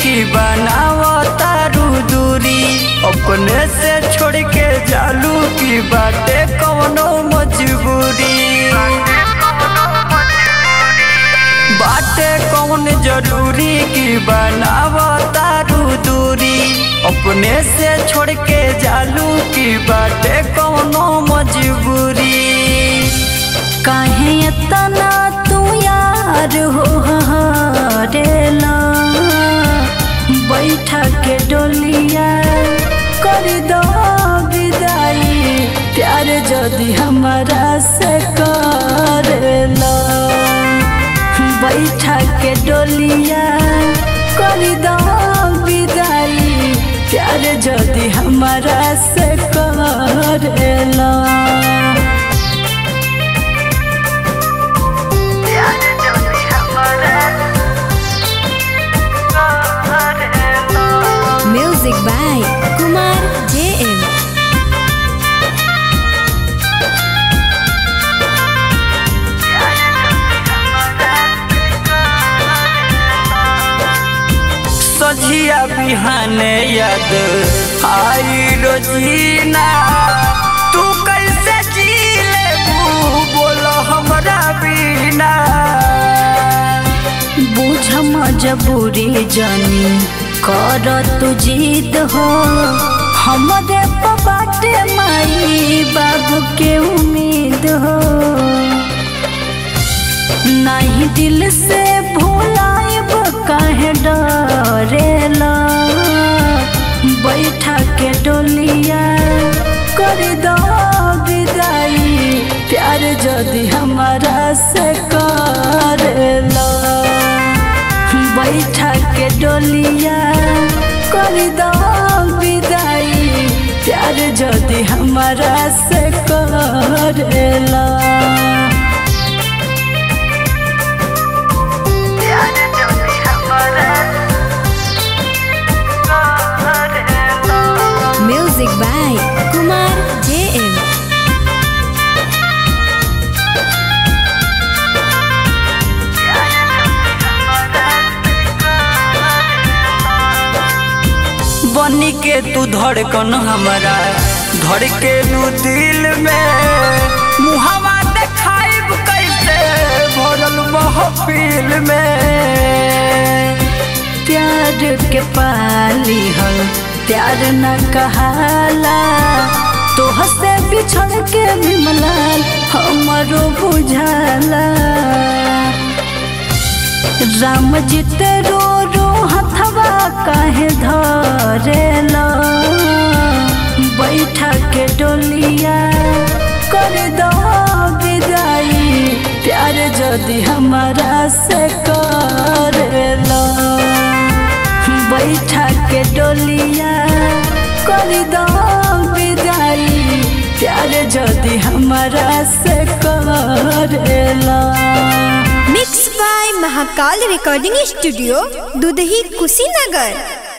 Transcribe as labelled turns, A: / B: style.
A: की बनावा तारू दूरी अपने से छोड़ के जालू की बाटे कौनो मजबूरी बाटे कौन जरूरी की बनावा तारू दूरी अपने से छोड़ के जालू की बाटे कौनो मजबूरी
B: काहे इतना तू यार हो हरेला बैठा के डोलिया कर दो विदाई प्यार जदि हमारा से करेला बैठा के डोलिया कर दो विदाई प्यार जदि हमारा से करेला
C: Music by Kumar JM.
A: सझिया बिहाने याद आई रोजीना तू कैसे जी लेबू बोलो हमरा बिना
B: बुझ मजबूरी जानी कर तू जिद हो हमरे बाटे माई बाबू के उम्मीद हो नहीं दिल से भूलाइब काहे डरेला बैठा के डोलिया कर दो विदाई प्यार जदि हमारा से करेला बैठा के डोलिया कर दो विदाई प्यार जदि हमारा से करेला
C: Music by Kumar JM.
A: बनी के तू धड़कन हमरा धड़ के तू दिल में मुहवा देखाइब कैसे भरल महफिल में
B: प्यार के पाली हल प्यार न कहाला तोह से बिछड़ के बिमलाल हमरो बुझाला राम जीत रो रो हथवा काहे धरेला बैठा के डोलिया कर दो विदाई प्यार जदि हमारा से करेला बैठा के डोलिया कर दो विदाई प्यार जदि हमारा से करेला
C: Mixed by Mahakal Recording Studio, Dudhi Kushinagar.